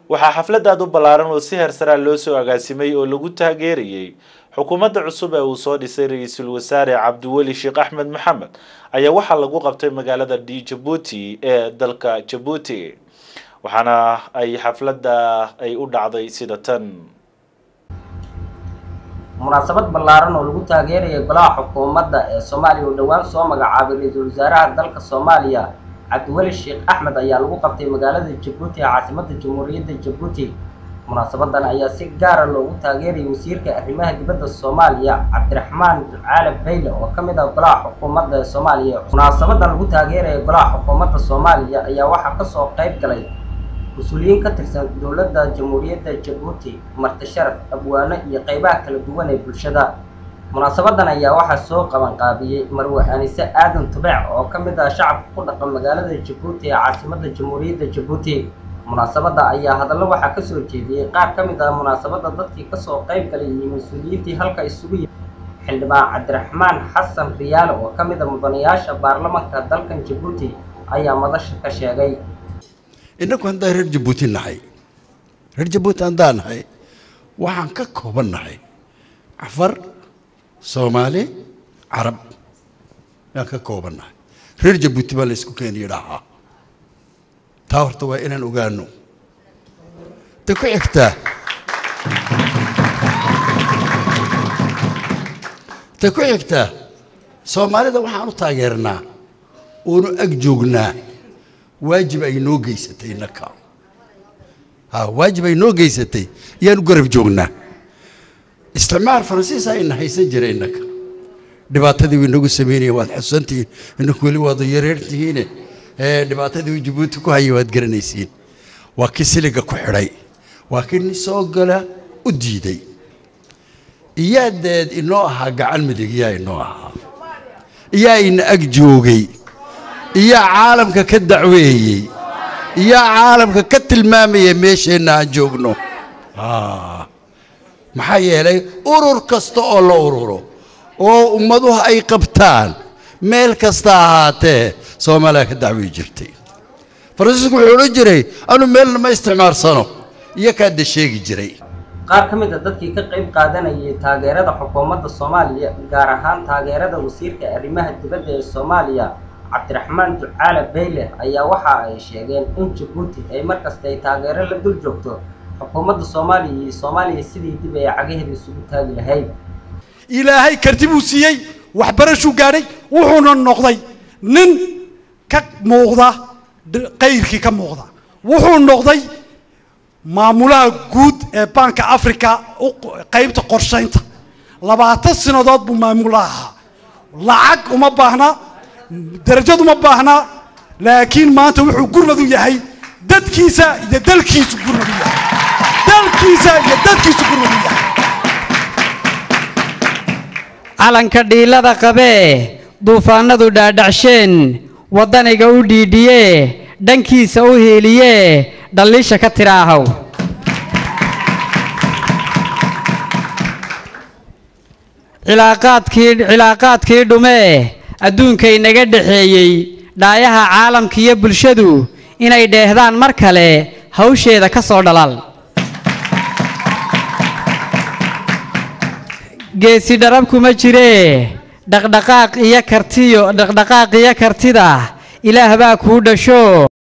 waxaa xaflad aad u ballaaran oo si heersaraa loo soo agaasimay oo lagu taageerayay xukuumadda cusub ee uu soo dhisay ra-iisul wasaare cabdiweli sheekh axmed maxamed ayaa waxaa lagu qabtay magaalada d jabuuti ee dalka jabuuti waxaana ay xafladda ay u dhacday sida tan munaasabad ballaaran oo lagu taageerayay golaha xukuumadda ee soomaaliya oo dhowaan soo magacaabay ra-iisul wasaaraha dalka soomaaliya cabdiweli sheekh axmed ayaa lagu qabtay magaalada jabuuti ee caasimadda jamhuuriyadda jabuuti munaasabadan ayaa si gaara loogu taageerayay wasiirka arrimaha dibadda soomaaliya cabdiraxmaan ducaale bayle oo ka mid ah golaha xukuumadda ee soomaaliya munaasabadan lagu taageeraya golaha xukuumadda soomaaliya ayaa waxaa kasoo qayb galay mas-uuliyiin ka tirsan dowladda jamhuuriyadda jabuuti marti sharaf abwaano iyo qeybaha kala duwan ee bulshada munaasabadan ayaa waxaa soo qaban qaabiyey marwe anise aadan tubeec oo ka mid ah shacabka ku dhaqan magaalada jabuuti ee caasimadda jamhuuriyadda jabuuti munaasabadda ayaa hadallo waxaa kasoo jeediyey qaar ka mid ah munaasabadda dadkii kasoo qayb galay iyo mas-uuliyiintii halka isugu yimi xildhibaan cabdiraxmaan xasan riyaale oo ka mid a mudanayaasha baarlamanka dalkan jabuuti ayaa madasha ka sheegay innagu haddaan reer jabuuti nahay reer jabuuti haddaan nahay waxaan ka kooban nahay cafar soomaali carab yaan ka kooban nahay reer jabuuti baa la isku keeni yidhaahaa taa horta waa inaan ogaano ta ku xigtaa ta ku xigtaa soomaalida waxaan u taageernaa oonu ag joognaa waajib ay noo geysatay innaka ha waajib ay noo geysatay yaanu garab joognaa isticmaar faransiisa ayna haysan jiray innaka dhibaatadii way nagu samaynayeen waad xusantihiin inaku weli waad yareertihiine ee dhibaatadii uu jabuuti ku hayay waad garanaysiin waa kii siliga ku xidhay waa kii nin soo gala u diiday iyaa deed inoo ahaa gacan midig iyaa inoo ahaa iyaa ina ag joogay iyaa caalamka ka dacweeyey iyaa caalamka ka tilmaamaya meesheenna aan joogno maxaa yeelay urur kasta oo la ururo oo ummaduhu ay qabtaan meel kasta ahaatee soomaaliya ka dacwey jirtay faransiisku wuxuu odhan jiray anu meelna ma isticmaarsano iyo kaada sheegi jiray qaar ka mid a dadkii ka qayb qaadanayay taageerada xukuumadda soomaaliya gaar ahaan taageerada wasiirka arrimaha dibadda ee soomaaliya cabdiraxmaan ducaale bayle ayaa waxa ay sheegeen in jabuuti ay markasta ay taageero la dul joogto xukuumadda soomaaliya iyo soomaaliya sidii dib ay cagaheeda isugu taagi lahayd ilaahay karti buu siiyey waxbarashuu gaadhay wuxuuna noqday nin ka muuqda qayrkii ka muuqda wuxuu noqday maamulaha guud ee baanka africa qaybta qorshaynta labaatan sanadood buu maamula ahaa lacag uma baahna darajad uma baahna laakiin maanta wuxuu gurmad u yahay dadkiisa iyo dalkiisu gurmad u yahay dalkiisa iyo dadkiisu gurmad u yahay calanka dhiilada qabee duufaanadu dhaadhacsheen waddaniga u dhiidhiyee dhankiisa u hiiliyee dhalliisha ka tiraahow cilaaqaadkii cilaaqaadkii dhumee adduunkay naga dhexeeyey dhaayaha caalamka iyo bulshadu inay dheehdaan mar kale hawsheeda ka soo dhalaal geesi dharab kuma jiree dhaqdhaqaaq iyo kartiyo dhaqdhaqaaq iyo kartida ilaah baa kuu dhasho